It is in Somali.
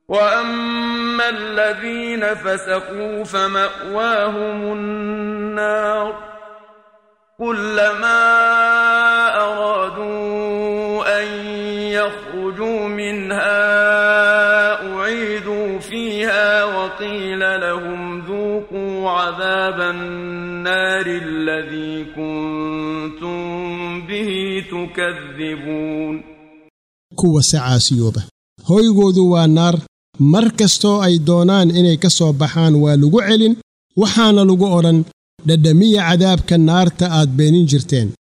واما الذين فسقوا فماواهم النار كلما ارادوا ان يخرجوا منها اعيدوا فيها وقيل لهم ذوقوا عذاب النار الذي كنتم به تكذبون kuwa sacaasiyooba hoygoodu waa naar mar kastoo ay doonaan inay ka soo baxaan waa lagu celin waxaana lagu odhan dhadhamiya cadaabka naarta aad beenin jirteen